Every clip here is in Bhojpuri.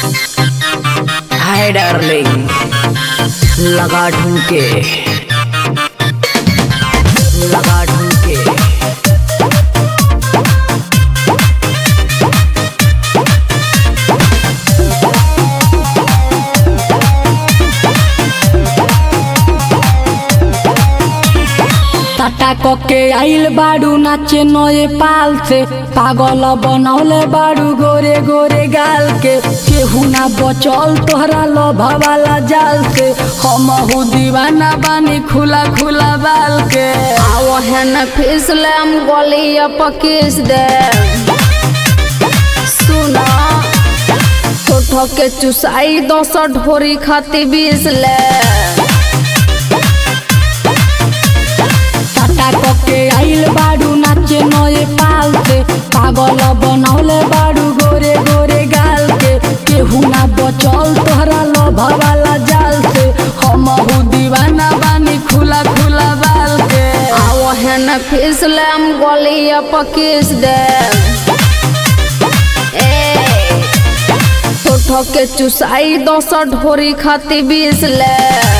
हाय डार्लिंग लगा ढूंढके लगा ढूंढके टाटा कके आइल बाड़ू नाचे नए पाल से पागल बनौले बाड़ू गोरे गोरे गाल के केहू ना बचल तोहरा लोभा वाला जाल से हम हो दीवाना बानी खुला खुला बाल के आओ है न फिसले हम गलिया पकीस दे सुना ठोठो के चुसाई दस ढोरी खाती बीस ले टाटा कके आइल बाड़ू नाचे नए पाल से पागल बनौले बाड़ू गोरे गोरे गाल के केहू ना बचल तोहरा लोभा वाला जाल से हम हो दीवाना बानी खुला खुला बाल के आओ है न फिसले हम गलिया पकीस दे ए ठोठो के चुसाई दस ढोरी खाती बीस ले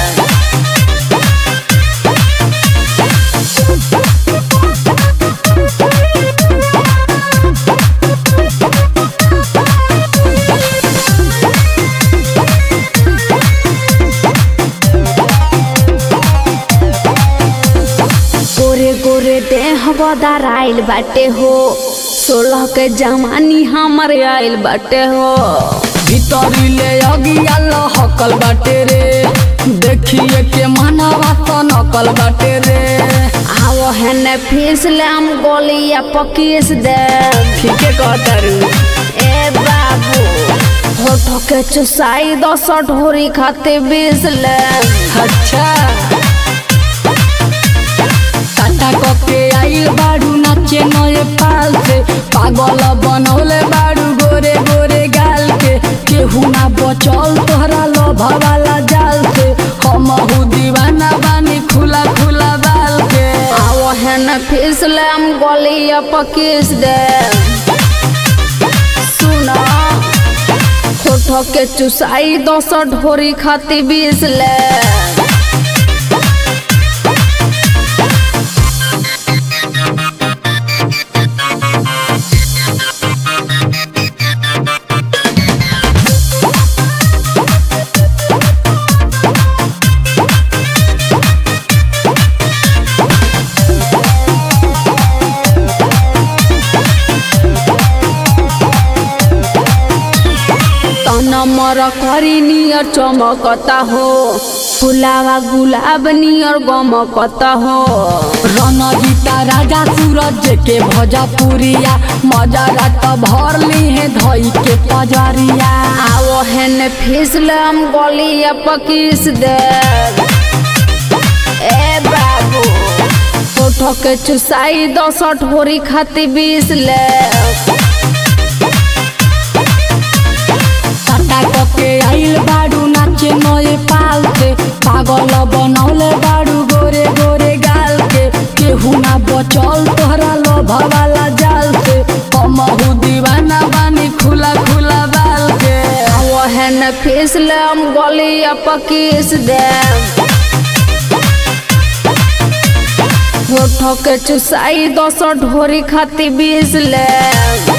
गोरे गोरे देह बदार आइल बाटे हो सोलह के जवानी हमर आइल बाटे हो भीतरी ले अगिया लहकल बाटे रे देखिए के मनवा तो नकल बाटे रे आओ है न फिसले हम गोलिया पकीस दे ठीके कहतारू ए बाबू होठो के चुसाई दस ढोरी खाते बीस ले अच्छा टाटा कके आइल बाड़ू नाचे नए पाल से पागल बनौले बाड़ू गोरे गोरे गाल के केहू ना बचल तोहरा लोभा वाला जाल से हम हूँ दीवाना बानी खुला खुला बाल के आओ है न फिसले हम गोलिया पकीस दे सुना होठो के चुसाई दस ढोरी खाती बीस ले तन मर करी नियर चमकता हो फुलावा गुलाब नियर गमकता हो रणजीता राजा सूरज के भोजपुरिया मजा रात भर ली है धई के पजरिया आओ है न फिसले हम गलिया पकीस दे ए बाबू फोटो के चुसाई दस ढोरी खाती बीस ले टाटा कके आइल बाड़ू नाचे नए पाल से पागल बनौले बाड़ू गोरे गोरे गाल के केहू ना बचल तोहरा लोभा वाला जाल से हम हूँ दीवाना बानी खुला खुला बाल के आओ है न फिसले हम गलिया पकीस दे फोटो के चुसाई दस ढोरी खाती बीस ले